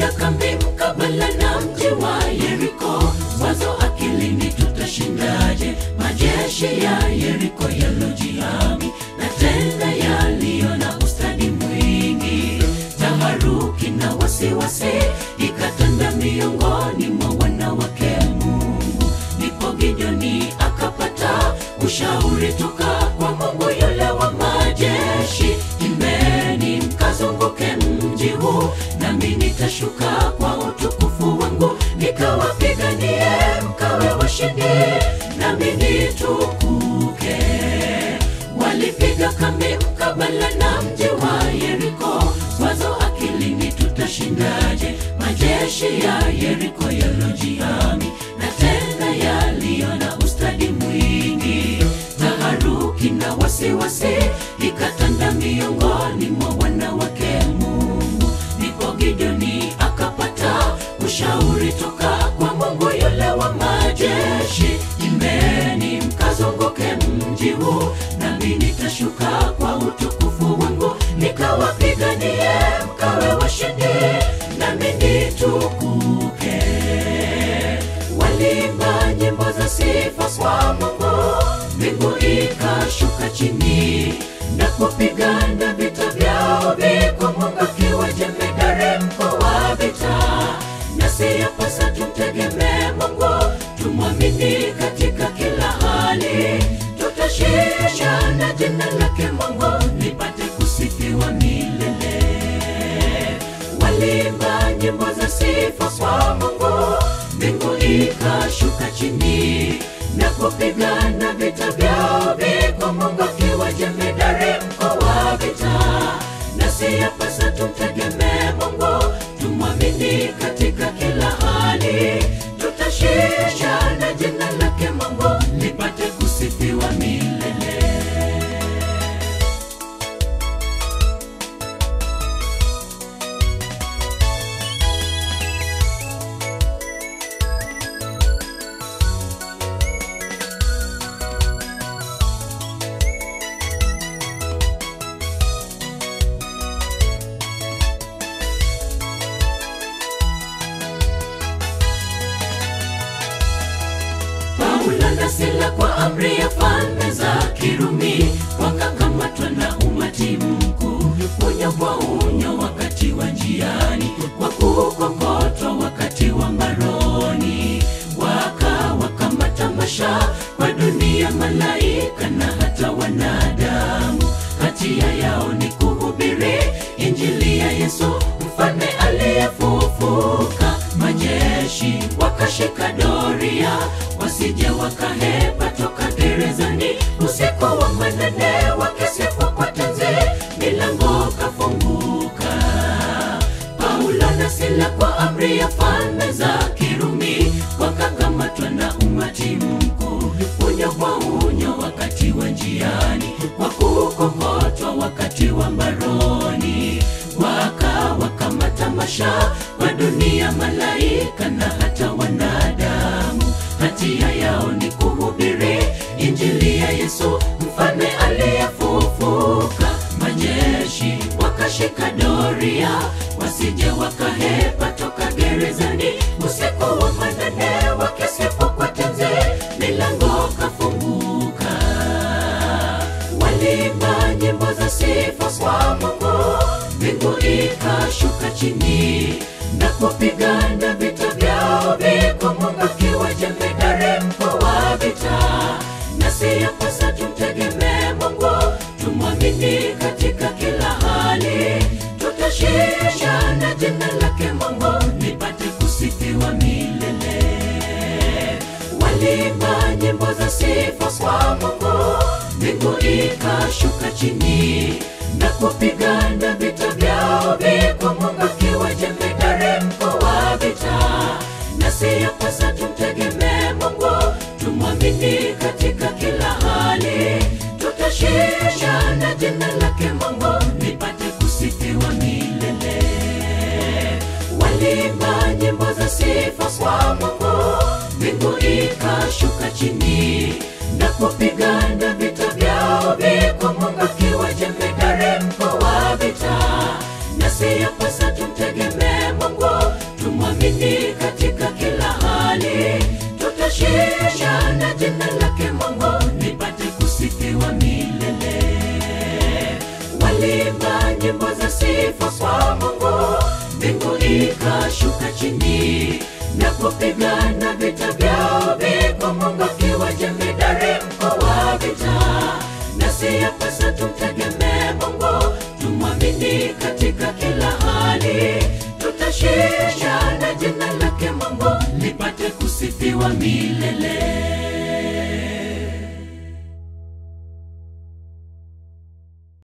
walipiga kambi mkabala na mji wa Yeriko. Wazo akilini, tutashindaje majeshi ya Yeriko yalojihami na tena yaliyo na ustadi mwingi? Taharuki na wasiwasi ikatanda miongoni mwa wanawake Mungu. Ndipo Gideoni akapata ushauri toka kwa Mungu yule wa majeshi, imbeni mkazunguke mji huu, nami nitashuka kwa utukufu wangu nikawapiganie, mkawe washindi, nami nitukuke. Walipiga kambi mkabala na mji wa Yeriko, wazo akilini, tutashindaje majeshi ya Yeriko yalojihami na tena yaliyo na ustadi mwingi? Taharuki na wasiwasi ikatanda miongoni mwa wanawake Mungu. Ndipo Gideoni akapata ushauri toka kwa Mungu yule wa majeshi, imbeni mkazunguke mji huu, nami nitashuka kwa utukufu wangu nikawapiganie, mkawe washindi, nami nitukuke. Walimba nyimbo za sifa kwa Mungu, mbingu ikashuka chini na kupigana vita vyao, viko Mungu akiwa jemedari mkuu wa vita, nasi yapasa tumtegemee Mungu, tumwamini katika kila hali, tutashinda na jina lake Mungu lipate kusifiwa milele. Walimba nyimbo za sifa kwa Mungu, mbingu ikashuka chini na kupigana vita vyao, viko Mungu akiwa jemedari mkuu wa vita, nasi yapasa tumtegemee Mungu, tumwamini katika kila hali, tutashinda na jina lake Mungu lipate kusifiwa milele. Paulo na Sila kwa amri ya falme za Kirumi wakakamatwa na umati mkuu, unyo kwa unyo wakati wa njiani, kwa kukokotwa wakati wa mbaroni, wakawakama tamasha kwa dunia, malaika na hata wanadamu. Hatia yao ni kuhubiri injili ya Yesu mfalme aliyefufuka. Majeshi wakashika doria wasije wakahepa toka gerezani. Usiku wa manane wakisifu kwa tenzi, milango kafunguka. Paulo na Sila kwa amri ya falme za Kirumi wakakamatwa na umati mkuu, unyo kwa unyo wakati wa njiani, kwa kukokotwa wakati wa mbaroni, wakawakama tamasha kwa dunia, malaika na hata wanadamu. Hatia yao ni kuhubiri injili ya Yesu mfalme aliyefufuka. Majeshi wakashika doria wasije wakahepa toka gerezani. Usiku wa manane wakisifu kwa tenzi, milango kafunguka. Walimba nyimbo za sifa kwa Mungu, mbingu ikashuka chini na kupigana vita vyao, viko Mungu akiwa jemedari mkuu wa vita, nasi yapasa tumtegemee Mungu, tumwamini katika kila hali, tutashinda na jina lake Mungu lipate kusifiwa milele. Walimba nyimbo za sifa kwa Mungu, mbingu ikashuka chini na kupigana vita vyao, viko Mungu akiwa jemedari mkuu wa vita, nasi yapasa tumtegemee Mungu, tumwamini katika kila hali, tutashinda na jina lake Mungu lipate kusifiwa milele. Walimba nyimbo za sifa kwa Mungu, mbingu ikashuka chini na kupigana vita vyao, viko Mungu akiwa jemedari mkuu wa vita, nasi yapasa tumtegemee Mungu, nyimbo za sifa kwa Mungu, mbingu ikashuka chini na kupigana vita vyao, viko Mungu akiwa jemedari mkuu wa vita. Nasi yapasa tumtegemee Mungu, tumwamini katika kila hali, tutashinda na jina lake Mungu lipate kusifiwa milele.